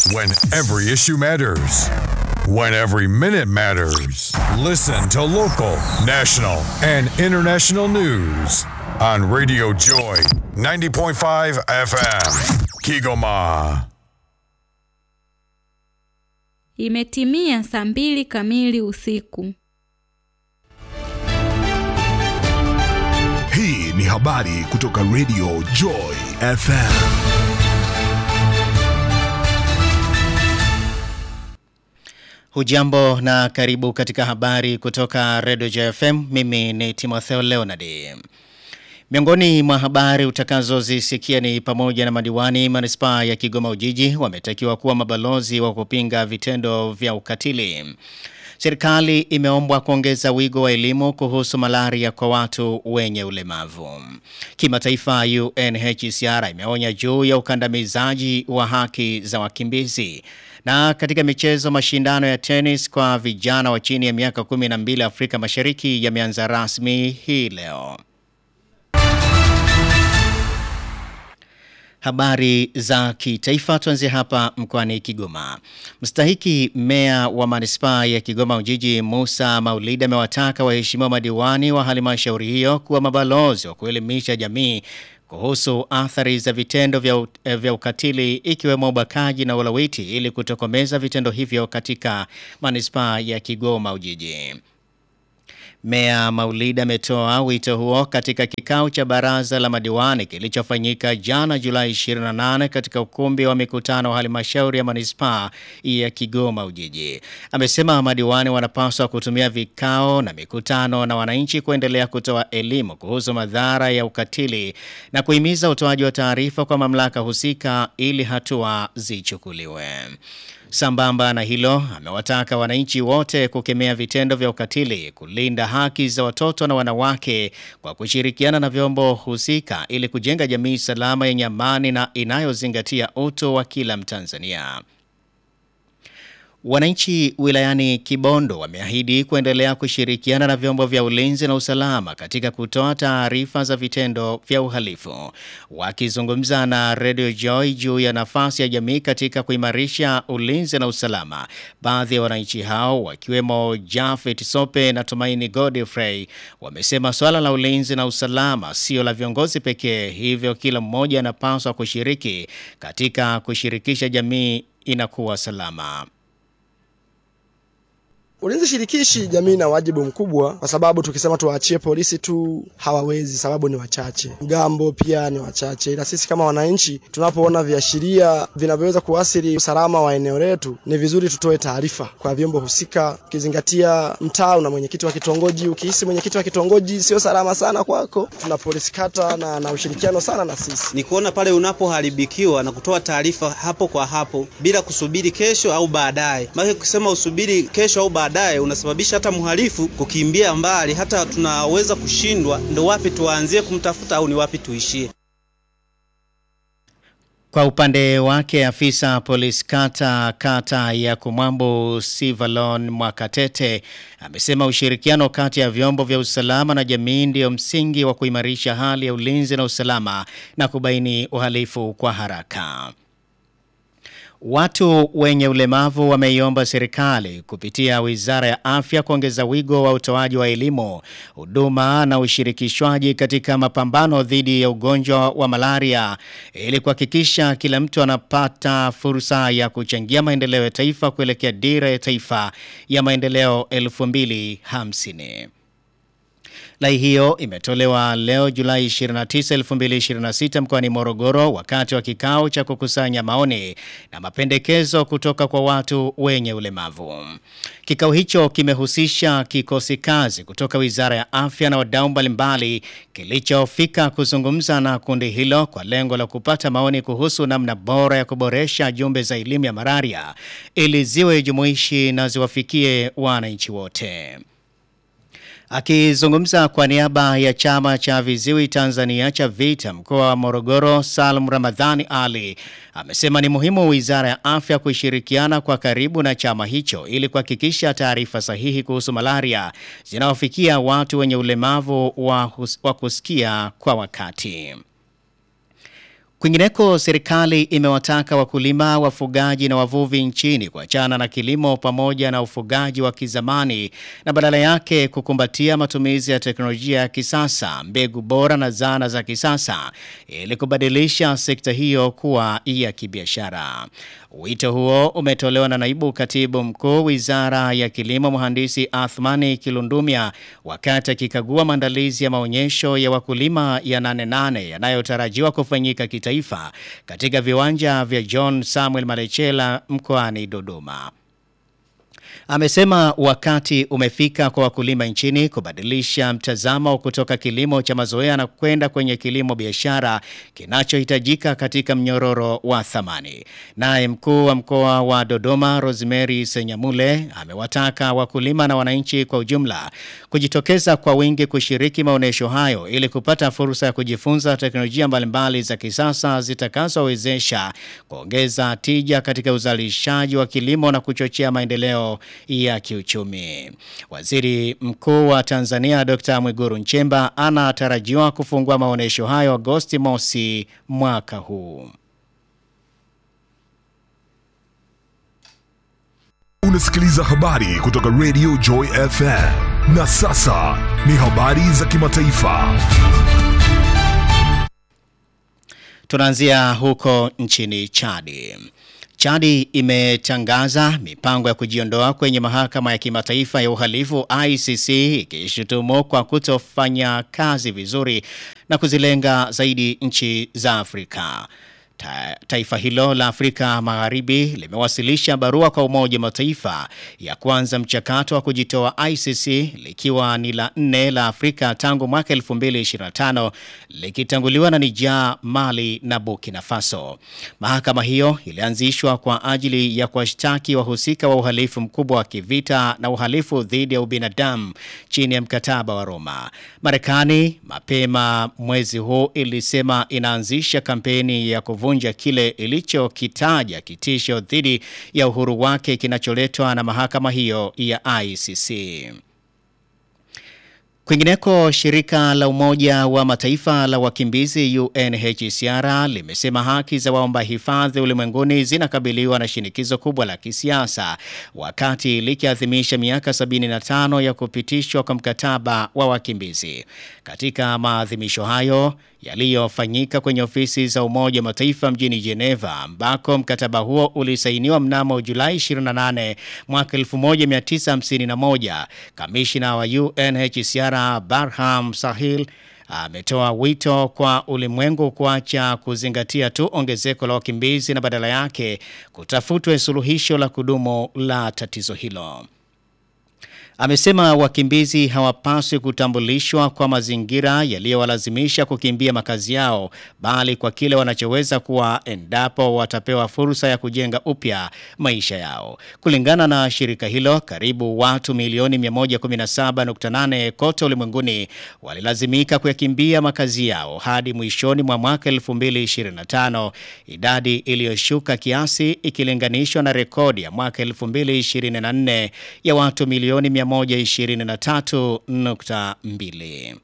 When every issue matters. When every minute matters. Listen to local, national, and international news on Radio Joy 90.5 FM. Kigoma. Imetimia saa mbili kamili usiku. Hii ni habari kutoka Radio Joy FM. Hujambo na karibu katika habari kutoka Radio JFM. Mimi ni Timotheo Leonard. Miongoni mwa habari utakazozisikia ni pamoja na madiwani manispaa ya Kigoma Ujiji wametakiwa kuwa mabalozi wa kupinga vitendo vya ukatili. Serikali imeombwa kuongeza wigo wa elimu kuhusu malaria kwa watu wenye ulemavu. Kimataifa UNHCR imeonya juu ya ukandamizaji wa haki za wakimbizi. Na katika michezo mashindano ya tenis kwa vijana wa chini ya miaka 12 Afrika Mashariki yameanza rasmi hii leo. Habari za kitaifa tuanzie hapa mkoani Kigoma. Mstahiki meya wa manispaa ya Kigoma Ujiji Musa Maulida amewataka waheshimiwa madiwani wa halmashauri hiyo kuwa mabalozi wa kuelimisha jamii kuhusu athari za vitendo vya, vya ukatili ikiwemo ubakaji na ulawiti ili kutokomeza vitendo hivyo katika manispaa ya Kigoma Ujiji. Mea Maulida ametoa wito huo katika kikao cha baraza la madiwani kilichofanyika jana Julai 28 katika ukumbi wa mikutano wa halmashauri ya manispaa ya Kigoma Ujiji. Amesema madiwani wanapaswa kutumia vikao na mikutano na wananchi kuendelea kutoa elimu kuhusu madhara ya ukatili na kuhimiza utoaji wa taarifa kwa mamlaka husika ili hatua zichukuliwe. Sambamba na hilo, amewataka wananchi wote kukemea vitendo vya ukatili, kulinda haki za watoto na wanawake kwa kushirikiana na vyombo husika ili kujenga jamii salama yenye amani na inayozingatia utu wa kila Mtanzania. Wananchi wilayani Kibondo wameahidi kuendelea kushirikiana na vyombo vya ulinzi na usalama katika kutoa taarifa za vitendo vya uhalifu. Wakizungumza na Radio Joy juu ya nafasi ya jamii katika kuimarisha ulinzi na usalama, baadhi ya wananchi hao wakiwemo Jafet Sope na Tumaini Godfrey wamesema swala la ulinzi na usalama sio la viongozi pekee, hivyo kila mmoja anapaswa kushiriki katika kushirikisha jamii inakuwa salama. Ulinzi shirikishi jamii na wajibu mkubwa, kwa sababu tukisema tuwaachie polisi tu hawawezi, sababu ni wachache. Mgambo pia ni wachache, ila sisi kama wananchi tunapoona viashiria vinavyoweza kuathiri usalama wa eneo letu, ni vizuri tutoe taarifa kwa vyombo husika, ukizingatia mtaa na mwenyekiti wa kitongoji. Ukihisi mwenyekiti wa kitongoji sio salama sana kwako, tuna polisi kata na, na ushirikiano sana na sisi. Ni kuona pale unapoharibikiwa na kutoa taarifa hapo kwa hapo bila kusubiri kesho au baadaye, maana kusema usubiri kesho au baadaye baadaye unasababisha hata mhalifu kukimbia mbali, hata tunaweza kushindwa ndo wapi tuanzie kumtafuta au ni wapi tuishie. Kwa upande wake afisa polisi kata kata ya Kumwambo Sivalon Mwakatete amesema ushirikiano kati ya vyombo vya usalama na jamii ndio msingi wa kuimarisha hali ya ulinzi na usalama na kubaini uhalifu kwa haraka. Watu wenye ulemavu wameiomba serikali kupitia Wizara ya Afya kuongeza wigo wa utoaji wa elimu, huduma na ushirikishwaji katika mapambano dhidi ya ugonjwa wa malaria ili kuhakikisha kila mtu anapata fursa ya kuchangia maendeleo ya taifa kuelekea dira ya taifa ya maendeleo 2050. Lai hiyo imetolewa leo Julai 29, 2026 mkoani Morogoro wakati wa kikao cha kukusanya maoni na mapendekezo kutoka kwa watu wenye ulemavu. Kikao hicho kimehusisha kikosi kazi kutoka Wizara ya Afya na wadau mbalimbali kilichofika kuzungumza na kundi hilo kwa lengo la kupata maoni kuhusu namna bora ya kuboresha jumbe za elimu ya malaria ili ziwe jumuishi na ziwafikie wananchi wote. Akizungumza kwa niaba ya chama cha viziwi Tanzania cha VITA mkoa wa Morogoro, Salum Ramadhani Ali amesema ni muhimu Wizara ya Afya kushirikiana kwa karibu na chama hicho ili kuhakikisha taarifa sahihi kuhusu malaria zinawafikia watu wenye ulemavu wa, hus- wa kusikia kwa wakati. Kwingineko, serikali imewataka wakulima, wafugaji na wavuvi nchini kuachana na kilimo pamoja na ufugaji wa kizamani na badala yake kukumbatia matumizi ya teknolojia ya kisasa, mbegu bora na zana za kisasa ili kubadilisha sekta hiyo kuwa ya kibiashara. Wito huo umetolewa na naibu katibu mkuu Wizara ya Kilimo, mhandisi Athmani Kilundumia wakati akikagua maandalizi ya maonyesho ya wakulima ya nane nane yanayotarajiwa kufanyika kitaifa katika viwanja vya John Samuel Malechela mkoani Dodoma. Amesema wakati umefika kwa wakulima nchini kubadilisha mtazamo kutoka kilimo cha mazoea na kwenda kwenye kilimo biashara kinachohitajika katika mnyororo wa thamani. Naye mkuu wa mkoa wa Dodoma Rosemary Senyamule amewataka wakulima na wananchi kwa ujumla kujitokeza kwa wingi kushiriki maonyesho hayo ili kupata fursa ya kujifunza teknolojia mbalimbali za kisasa zitakazowezesha kuongeza tija katika uzalishaji wa kilimo na kuchochea maendeleo ya kiuchumi. Waziri Mkuu wa Tanzania Dr. Mwiguru Nchemba anatarajiwa kufungua maonyesho hayo Agosti mosi mwaka huu. Unasikiliza habari kutoka Radio Joy FM. Na sasa ni habari za kimataifa. Tunaanzia huko nchini Chadi. Chadi imetangaza mipango ya kujiondoa kwenye mahakama ya kimataifa ya uhalifu ICC ikishutumu kwa kutofanya kazi vizuri na kuzilenga zaidi nchi za Afrika. Ta, taifa hilo la Afrika Magharibi limewasilisha barua kwa Umoja wa Mataifa ya kuanza mchakato wa kujitoa ICC likiwa ni la nne la Afrika tangu mwaka 2025 likitanguliwa na Niger, Mali na Burkina Faso. Mahakama hiyo ilianzishwa kwa ajili ya kuwashtaki wahusika wa uhalifu mkubwa wa kivita na uhalifu dhidi ya ubinadamu chini ya mkataba wa Roma. Marekani mapema mwezi huu ilisema inaanzisha kampeni ya kuvu kuvunja kile ilichokitaja kitisho dhidi ya uhuru wake kinacholetwa na mahakama hiyo ya ICC. Kwingineko, shirika la Umoja wa Mataifa la wakimbizi UNHCR limesema haki za waomba hifadhi ulimwenguni zinakabiliwa na shinikizo kubwa la kisiasa wakati likiadhimisha miaka 75 ya kupitishwa kwa mkataba wa wakimbizi. Katika maadhimisho hayo yaliyofanyika kwenye ofisi za Umoja wa Mataifa mjini Geneva ambako mkataba huo ulisainiwa mnamo Julai 28 mwaka 1951, kamishina wa UNHCR Barham Sahil ametoa wito kwa ulimwengu kuacha kuzingatia tu ongezeko la wakimbizi na badala yake kutafutwe suluhisho la kudumu la tatizo hilo. Amesema wakimbizi hawapaswi kutambulishwa kwa mazingira yaliyowalazimisha kukimbia makazi yao bali kwa kile wanachoweza kuwa endapo watapewa fursa ya kujenga upya maisha yao. Kulingana na shirika hilo, karibu watu milioni 117.8 kote ulimwenguni walilazimika kuyakimbia makazi yao hadi mwishoni mwa mwaka 2025, idadi iliyoshuka kiasi ikilinganishwa na rekodi ya mwaka 2024 ya watu milioni 123.2.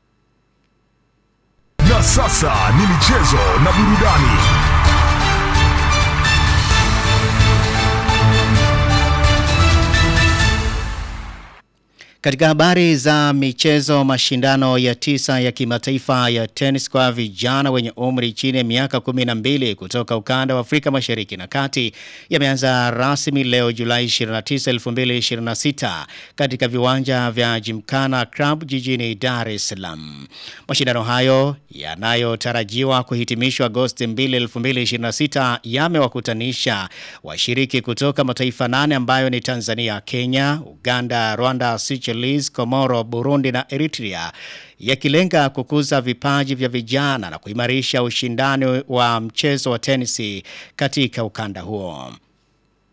Na sasa ni michezo na burudani. Katika habari za michezo, mashindano ya tisa ya kimataifa ya tenis kwa vijana wenye umri chini ya miaka 12 kutoka ukanda wa Afrika Mashariki na Kati yameanza rasmi leo Julai 29, 2026 katika viwanja vya Gymkhana Club jijini Dar es Salaam. Mashindano hayo yanayotarajiwa kuhitimishwa Agosti 2, 2026 yamewakutanisha washiriki kutoka mataifa nane ambayo ni Tanzania, Kenya, Uganda, Rwanda, Seychelles, Komoro, Burundi na Eritrea yakilenga kukuza vipaji vya vijana na kuimarisha ushindani wa mchezo wa tenisi katika ukanda huo.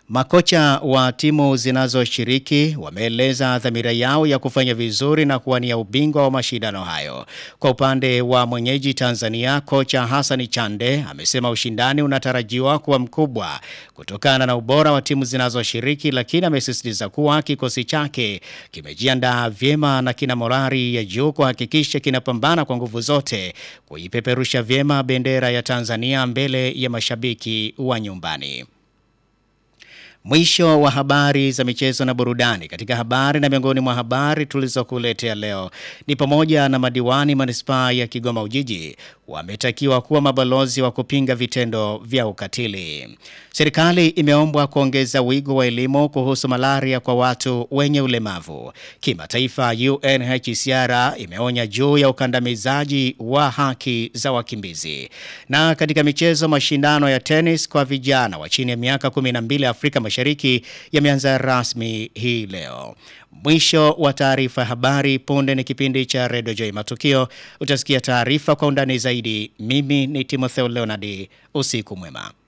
Makocha wa timu zinazoshiriki wameeleza dhamira yao ya kufanya vizuri na kuwania ubingwa wa mashindano hayo. Kwa upande wa mwenyeji Tanzania, kocha Hassan Chande amesema ushindani unatarajiwa kuwa mkubwa kutokana na ubora wa timu zinazoshiriki, lakini amesisitiza kuwa kikosi chake kimejiandaa vyema na kina morali ya juu kuhakikisha kinapambana kwa nguvu zote kuipeperusha vyema bendera ya Tanzania mbele ya mashabiki wa nyumbani. Mwisho wa habari za michezo na burudani. Katika habari na miongoni mwa habari tulizokuletea leo ni pamoja na madiwani manispaa ya Kigoma Ujiji wametakiwa kuwa mabalozi wa kupinga vitendo vya ukatili. Serikali imeombwa kuongeza wigo wa elimu kuhusu malaria kwa watu wenye ulemavu. Kimataifa, UNHCR imeonya juu ya ukandamizaji wa haki za wakimbizi. Na katika michezo, mashindano ya tenis kwa vijana wa chini ya miaka 12 Afrika Mashariki yameanza rasmi hii leo. Mwisho wa taarifa ya habari. Punde ni kipindi cha Radio Joy Matukio. Utasikia taarifa kwa undani zaidi. Mimi ni Timotheo Leonard. Usiku mwema.